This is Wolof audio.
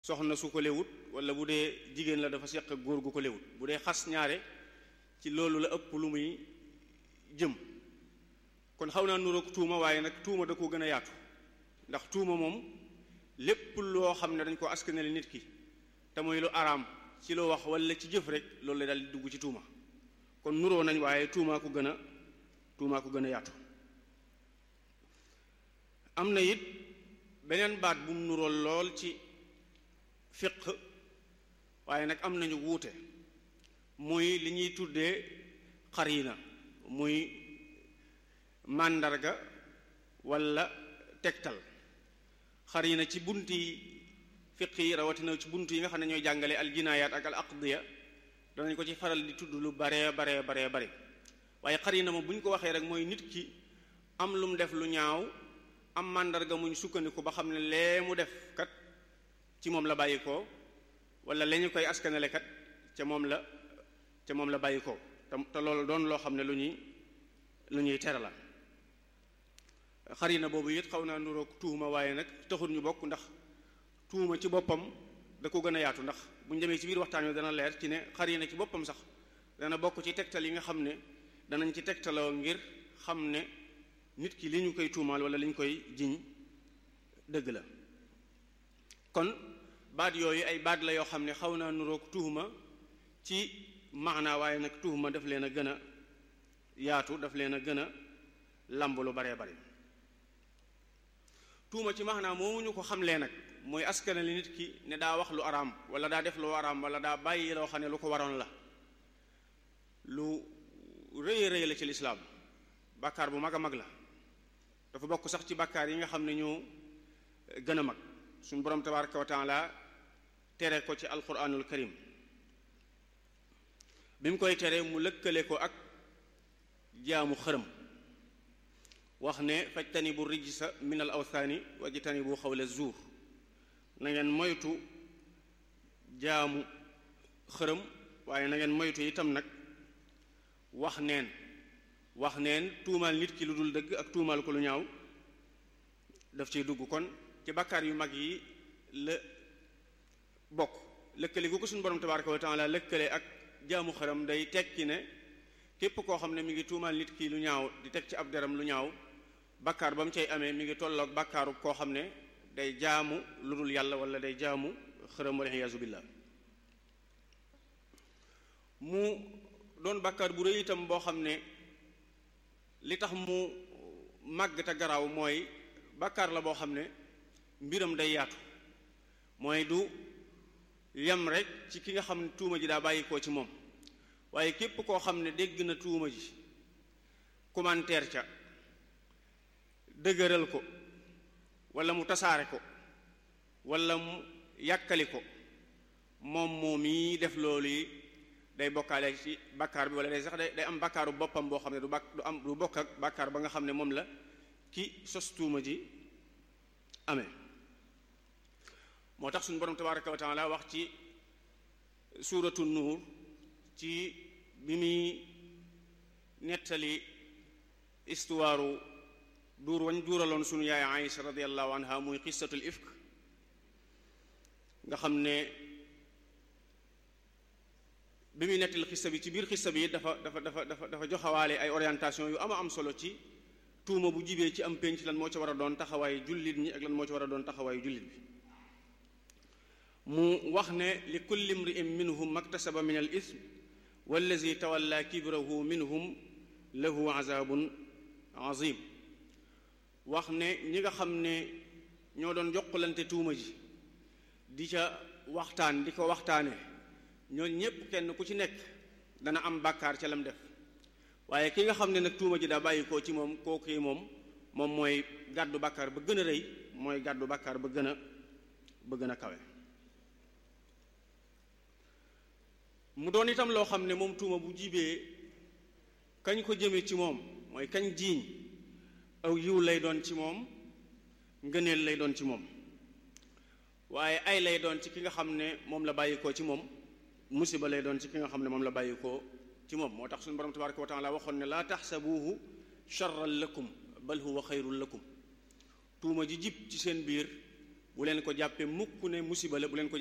soxna su ko lewut wala bu dee jigéen la dafa seq ak góor gu ko lewut bu dee xas ñaare ci loolu la ëpp lu muy jëm kon xaw naa nuroog tuuma waaye nag tuuma da ko gën a yaatu ndax tuuma moom lépp loo xam ne dañ ko askanale nit ki te muy lu araam ci lu wax wala ci jëf rek loolu la daal di dugg ci tuuma kon nuroo nañ waaye tuumaa ko gën a tuumaa ko gën a yaatu am na it beneen baat bu mu nurool lool ci fiq waaye nag am nañu wuute muy li ñuy tuddee xarina muy màndarga walla tegtal xarina ci bunti fiq yi rawatina ci bunt yi nga xam ne ñooy jàngale al jinaayaat ak al aqdiya danañ ko ci faral di tudd lu baree baree baree bare waaye xarina moom bu ñu ko waxee rek mooy nit ki am lu mu def lu ñaaw am màndarga muñ sukkandiku ba xam ne lee mu def kat ci moom la bàyyi ko wala la ñu koy askanale kat ca moom la ca moom la bàyyi ko te te loolu doon loo xam ne lu ñuy lu ñuy tere la xarina boobu it xaw naa nuroog tuuma waaye nag taxul ñu bokk ndax tuuma ci boppam da ko gën a yaatu ndax bu ñu demee ci biir waxtaan wi dana leer ci ne xarina ci boppam sax dana bokk ci tegtal yi nga xam ne danañ ci tegtaloo ngir xam ne nit ki li ñu koy tuumaal wala li ñu koy jiñ dëgg la kon baat yooyu ay baat la yoo xam ne xaw naa nuroog tuuma ci maanaa waaye nag tuuma daf leen a gën a yaatu daf leen a gën a lamb lu baree bari tuuma ci maanaa moomu ñu ko xamlee nag mooy askane li nit ki ne daa wax lu araam wala daa def lu araam wala daa bàyyi loo xam ne lu ko waroon la lu rëy rëy la ci lislaam bàkkaar bu mag a mag la dafa bokk sax ci bàkkaar yi nga xam ne ñoo gën a mag suñu borom tabaraka wa taala tere ko ci alquranul karim bi mu koy tere mu lëkkale ko ak jaamu xërëm wax ne fajtani bu rijsa min al awthaani wajtani bu xawla zuur na ngeen moytu jaamu xërëm waaye na ngeen moytu itam nag wax neen wax neen tuumaal nit ki lu dul dëgg ak tuumaal ko lu ñaaw daf ciy dugg kon ci bakkaar yu mag yi la bokk lëkkale gu ko suñu borom tabaraka wa taala lëkkale ak jaamu xaram day tekki ne képp koo xam ne mi ngi tuumaal nit ki lu ñaaw di teg ci ab deram lu ñaaw bakkaar ba mu cay amee mi ngi tolloog bakkaaru koo xam ne day jaamu lu dul yàlla wala day jaamu xaram wala iyaazu billah mu doon bakkaar bu rëy itam boo xam ne li tax mu màgg te garaaw mooy bakkaar la boo xam ne mbiram day yaatu mooy du yem rek ci ki nga xam ne tuuma ji daa bàyyi koo ci moom waaye képp koo xam ne dégg na tuuma ji commentaire ca dëgëral ko wala mu tasaare ko wala mu yàkkali ko moom moom yi def loolu yi day bokkaale ci bakkaar bi wala day sax day day am bakkaaru boppam boo xam ne du bak du am du bokk ak bakkaar ba nga xam ne moom la ki sos tuuma ji amee moo tax suñu borom tabaraka wa taala wax ci suuratu nuur ci bi muy nettali istuwaaru duur wañ duuraloon suñu yaay Aïcha radiallahu anha muy qisatul ifk nga xam ne bi muy nettali xissa bi ci biir xissa bi dafa dafa dafa dafa dafa joxawaale ay orientation yu ama am solo ci tuuma bu jibee ci am pénc lan moo ci war a doon taxawaayu jullit ñi ak lan moo ci war a doon taxawaayu jullit bi mu wax ne li kulli mri'in minhum maktasaba min al ism wallazi tawalla kibrahu minhum lahu azabun azim wax ne ñi nga xam ne ñoo doon jokkalante tuuma ji di ca waxtaan di ko waxtaane ñooñu ñépp kenn ku ci nekk dana am bàkkaar ca lam def waaye ki nga xam ne nag tuuma ji daa bàyyi koo ci moom kooku moom moom mooy gàddu bàkkaar ba gën a rëy mooy gàddu bàkkaar ba gën a ba gën a kawe mu doon itam loo xam ne moom tuuma bu jibee kañ ko jëme ci moom mooy kañ jiiñ aw yiw lay doon ci moom ngëneel lay doon ci moom waaye ay lay doon ci ki nga xam ne moom la bàyyi koo ci moom musiba lay doon ci ki nga xam ne moom la bàyyi koo ci moom moo tax suñu borom tabaraka wa taala waxoon ne laa taxsabuuhu charran lakum bal huwa xayrun lakum tuuma ji jib ci seen biir bu leen ko jàppee mukk ne musiba la bu leen ko